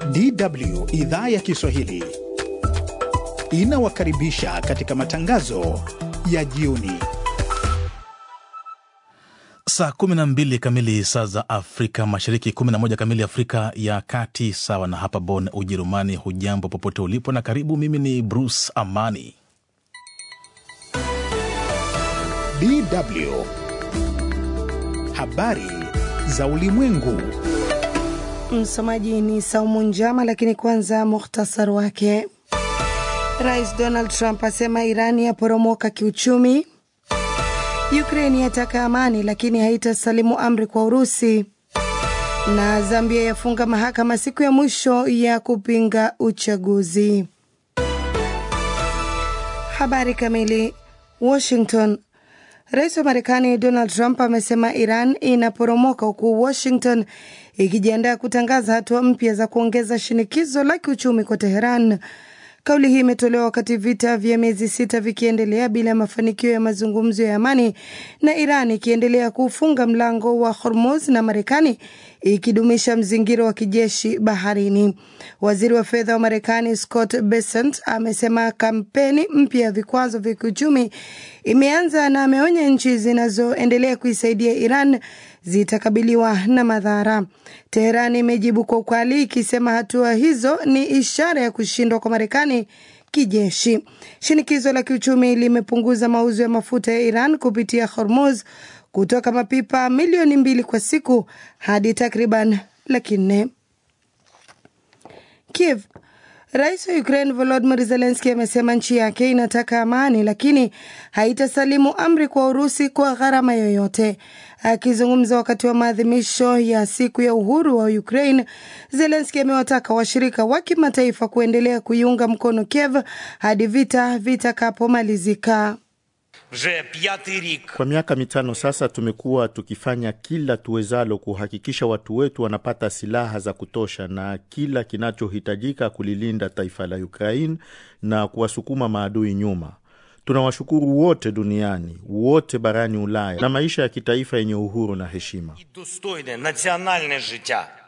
DW idhaa ya Kiswahili inawakaribisha katika matangazo ya jioni. Saa 12 kamili saa za Afrika Mashariki, 11 kamili Afrika ya Kati, sawa na hapa Bonn, Ujerumani. Hujambo popote ulipo na karibu. Mimi ni Bruce Amani. DW habari za ulimwengu. Msomaji ni Saumu Njama, lakini kwanza muhtasari wake. Rais Donald Trump asema Irani yaporomoka kiuchumi. Ukraini yataka amani lakini haitasalimu amri kwa Urusi. Na Zambia yafunga mahakama siku ya mwisho ya kupinga uchaguzi. Habari kamili. Washington. Rais wa Marekani Donald Trump amesema Iran inaporomoka huku Washington ikijiandaa kutangaza hatua mpya za kuongeza shinikizo la kiuchumi kwa Teheran. Kauli hii imetolewa wakati vita vya miezi sita vikiendelea bila mafanikio ya mazungumzo ya amani na Iran ikiendelea kufunga mlango wa Hormuz na Marekani ikidumisha mzingiro wa kijeshi baharini. Waziri wa fedha wa Marekani Scott Bessent amesema kampeni mpya ya vikwazo vya kiuchumi imeanza na ameonya nchi zinazoendelea kuisaidia Iran zitakabiliwa na madhara. Teheran imejibu kwa ukali ikisema hatua hizo ni ishara ya kushindwa kwa Marekani kijeshi. Shinikizo la kiuchumi limepunguza mauzo ya mafuta ya Iran kupitia Hormuz kutoka mapipa milioni mbili kwa siku hadi takriban laki nne. Kiev Rais wa Ukraine Volodymyr Zelensky amesema nchi yake inataka amani lakini haitasalimu amri kwa Urusi kwa gharama yoyote. Akizungumza wakati wa maadhimisho ya siku ya uhuru wa Ukraine, Zelensky amewataka washirika wa kimataifa kuendelea kuiunga mkono Kiev hadi vita vitakapomalizika. Kwa miaka mitano sasa tumekuwa tukifanya kila tuwezalo kuhakikisha watu wetu wanapata silaha za kutosha na kila kinachohitajika kulilinda taifa la Ukraine na kuwasukuma maadui nyuma. Tunawashukuru wote duniani, wote barani Ulaya na maisha ya kitaifa yenye uhuru na heshima.